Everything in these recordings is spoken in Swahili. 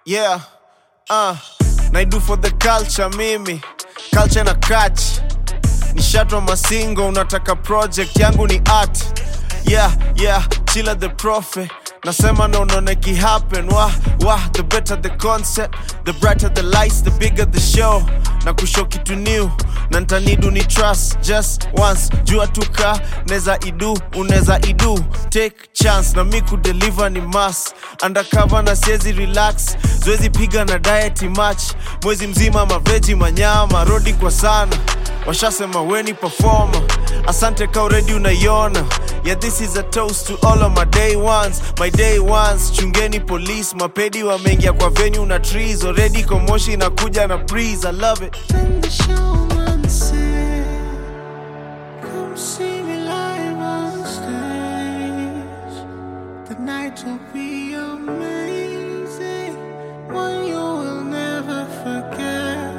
Yeah, uh, naidu for the culture mimi culture na catch nishatwa masingo unataka project yangu ni art yeah yeah chila the prophet nasema naonone ki happen wah wah the better the concept the brighter the lights the bigger the show na kushow kitu new na ntanidu ni trust just once jua tuka neza idu uneza idu take chance na mi kudeliver ni mas undercover na siezi relax zoezi piga na diet match mwezi mzima maveji manyama rodi kwa sana washasema weni performer asante ka uredi unaiona yeah this is a toast to all of my day ones my day ones chungeni police mapedi wameingia kwa venue na trees already komoshi inakuja na breeze i love it Then the showman said, Come see me live on stage. The night will be amazing, one you will never forget.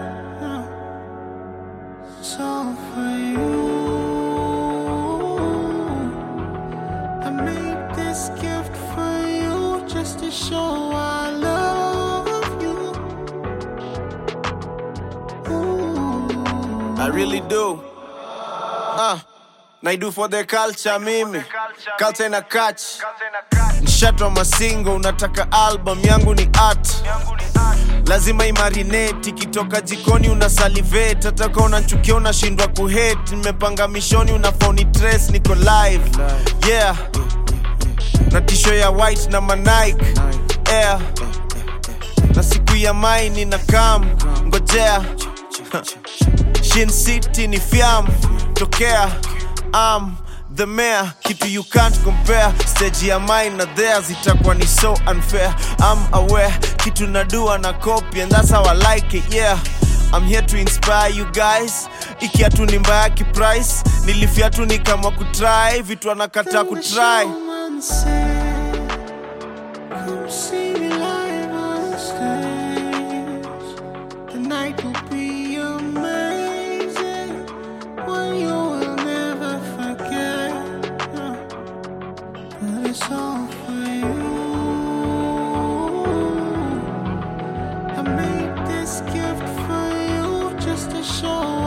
It's all for you. I made this gift for you just to show I love you. Ooh. I really do. Uh, naidu for the culture mimi culture na catch nshatwa masingo unataka album yangu ni art lazima imarinate ikitoka jikoni una salivate hata ka unanchukia unashindwa kuhate nimepanga mishoni unafoni trace niko live yeah na tisho ya white na manike air na siku ya maini na kam ngojea Shin City ni fiam tokea am the mayor kitu you can't compare stage ya mine na theirs itakuwa ni so unfair I'm aware kitu nadua na copy and that's how I like it yeah I'm here to inspire you guys ikiatu ni mbaya kiprice nilifiatu ni kama kutry vitu anakataa Then the kutry showman said, Come see me live on stage. The night will be amazing, one you will never forget. But it's all for you. I made this gift for you just to show